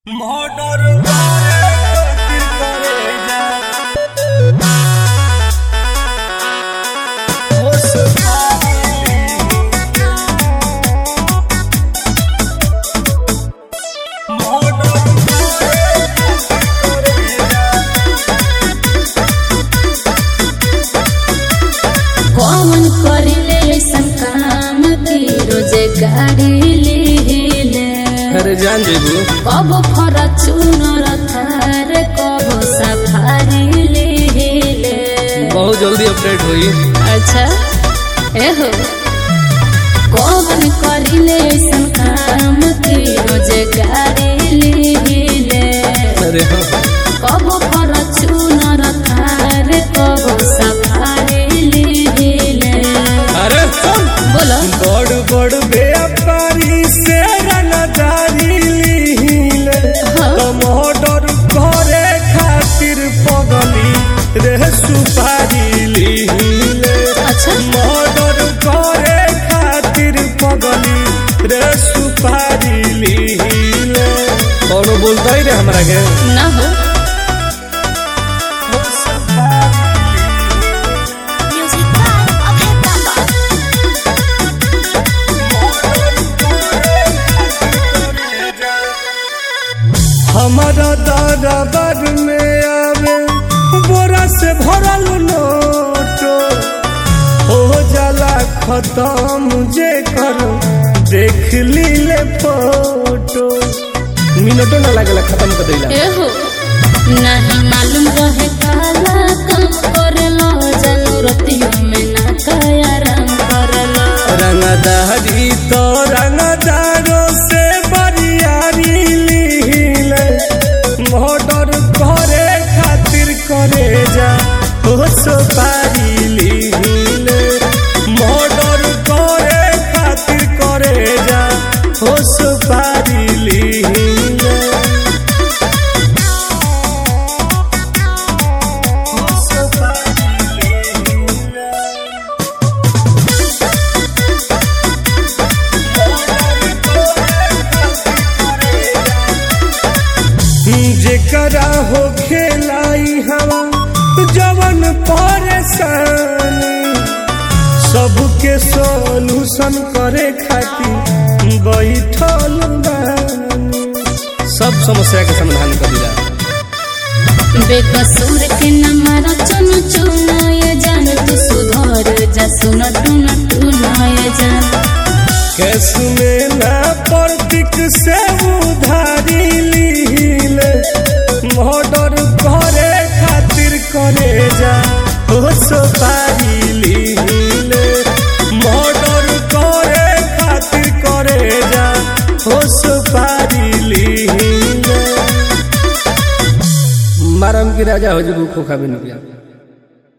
Motor करे खातिर करे जा होश पाली मोटर करे खातिर करे जा कौन करिले ऐसन काम की रोजगारी लिहिले अरे जान जेबू कब फॉर्च्यूनर थार कब सफारी लिहिले बहुत जल्दी अपडेट हुई अच्छा एहो कौन करिले ऐसन काम की रोजगारी लिहिले अरे हाँ कब फॉर्च्यूनर थार कब सफारी लिहिले अरे सुन बोलो बड़ बड़ व्यापारी से रंगदारी लीले हाँ। टमाटर करे खातिर पगली रे सुपारी लीले अच्छा मर्डर करे खातिर पगली रे सुपारी लीले कौनो बोलता ही रे हमरा के ना हो Music by Abhay Baba. हमारा दरबार में आवे बोरा से भरल नोटो हो जाला खत्म जे करो देख लीले फोटो मिनटो ना लागेला खत्म कर देला एहो नहीं मालूम रहे काला काम करेलो जरूरतियों में ना काया रंग करेलो रंगदारी तो रंगदारों से बरियारी लीले मर्डर करे खातिर करे जा हो सुपारी लीले मर्डर करे खातिर करे जा हो सुपारी लीले हो सुपारी लीले जेकरा हो खेलाई हवा जवन परेशानी सबके सोल्यूशन करे खातिर बैठल बानी सब समस्या के समाधान कर दिला बेकसूर के न मारा चुन चुनाए जान तू सुधर जा सुन टून टूनाए जान कैस में ना प्रतीक से उधारी लीले मर्डर करे खातिर करे जा हो सुपारी लीले मर्डर करे खातिर करे जा हो सुपारी लीले मारम की राजा हो जेबू खोखा भी निकला